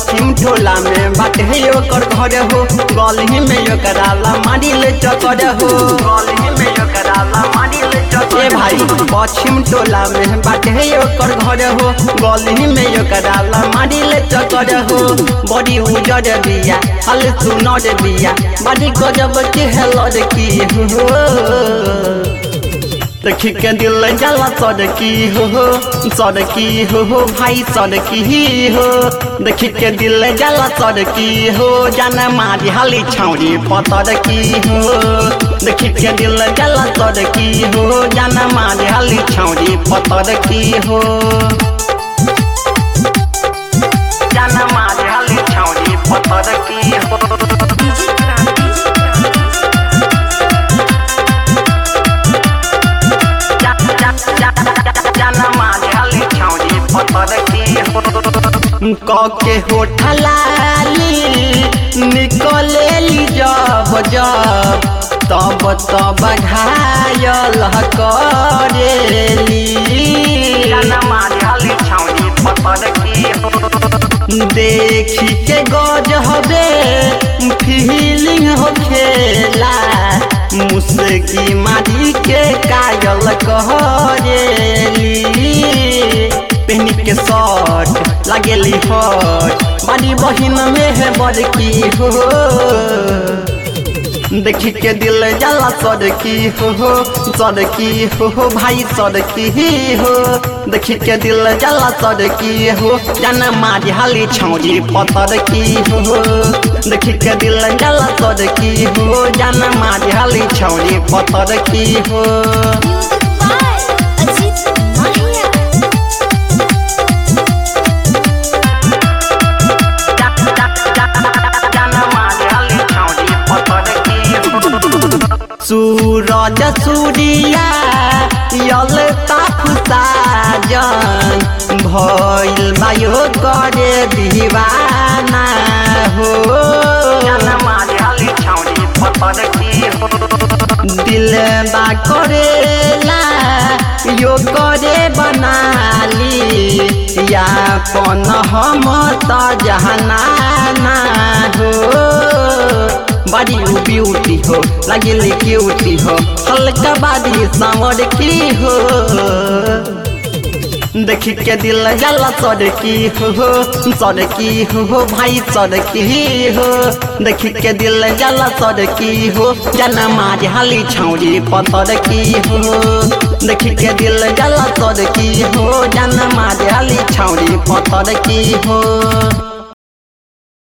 पश्चिम टोला में बाटे ओकर घर हो गली में ओकरा ला मारी ले चकर हो गली में ओकरा ला मारी ले चकर ए भाई पश्चिम टोला में बाटे ओकर घर हो गली में ओकरा ला मारी ले चकर हो बड़ी उजर बिया हल सुनर बिया बड़ी गजब के हेलर की हो देखी के दिल जला सड़की हो हो सड़की हो हो भाई सड़की हो देखी के दिल जला सड़की हो जाना मारी हाली छौरी पतर की हो देखी के दिल जला सड़की हो जाना मारी हाली छौरी पतर की हो जाना मारी हाली छौरी पतर की हो के होठलाली निकलेली जब जब तब तब घायल करेली देखी के गज हबे फीलिंग हो खेला मुस्की मारी के कायल करेली पहनी के शर्ट लगेली हट बड़ी बहिन में है बड़की हो देखी के दिल जला सड़की हो हो सड़की हो हो भाई सड़की हो देखी के दिल जला सड़की हो जाना मारी हाली छौरी पतर की हो देखी के दिल जला सड़की हो जाना मारी हाली छौरी पतर की हो सूरज सूर्या यल ताफुसा जन भइल बायो करे दीवाना हो दिल बा करेला यो करे बनाली या पन हम त जहना हो बड़ी ब्यूटी हो लगेली क्यूटी हो हल्का बादी सावर की हो देखी के दिल जला सड़की हो सड़की हो भाई सड़की हो देखी के दिल जला सड़की हो जना मारी हाली छौरी पतर की हो देखी के दिल जला सड़की हो जना मारी हाली छौरी पतर की हो